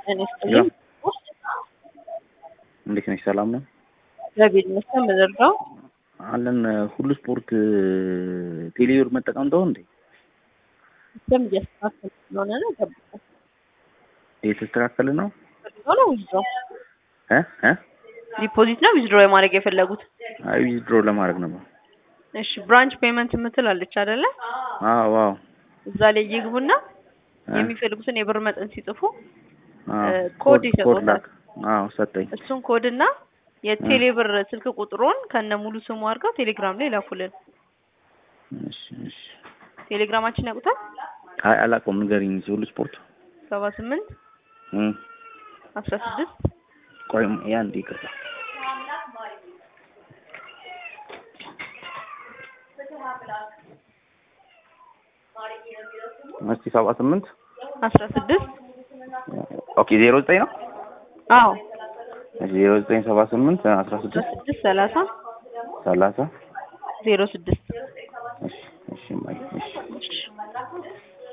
እኔ ስጥልኝ እንዴት ነሽ? ሰላም ነው እግዚአብሔር ይመስገን። በዘርጋው አለን። ሁሉ ስፖርት ቴሌብር መጠቀም ተው እንዴ? ሲስተም እያስተካከል ስለሆነ ነው። ጠብቀው የተስተካከለ ነው ፈልገው ነው ዊዝድሮ እ እ ዲፖዚት ነው ዊዝድሮ የማድረግ የፈለጉት? አይ ዊዝድሮ ለማድረግ ነበር። እሺ ብራንች ፔመንት የምትል አለች አይደለ? አዎ አዎ እዛ ላይ ይግቡና እ የሚፈልጉትን የብር መጠን ሲጽፉ አዎ ኮድ ይሰጡታል። ላክ። አዎ ሰጠኝ። እሱን ኮድ እና የቴሌብር ስልክ ቁጥሩን ከነ ሙሉ ስሙ አድርገው ቴሌግራም ላይ ላኩልን። እሺ እሺ። ቴሌግራማችን ያውቁታል? አይ አላውቀውም፣ ንገሪኝ። ሁሉ ስፖርት ሰባ ስምንት እ አስራ ስድስት ቆይ ያን ይቅርታ እስቲ ሰባ ስምንት አስራ ስድስት ኦኬ ዜሮ ዘጠኝ ነው አዎ ዜሮ ዘጠኝ ሰባ ስምንት አስራ አስራ ስድስት ስድስት ሰላሳ ሰላሳ ዜሮ ስድስት እሺ እሺ እማዬ፣ እሺ እሺ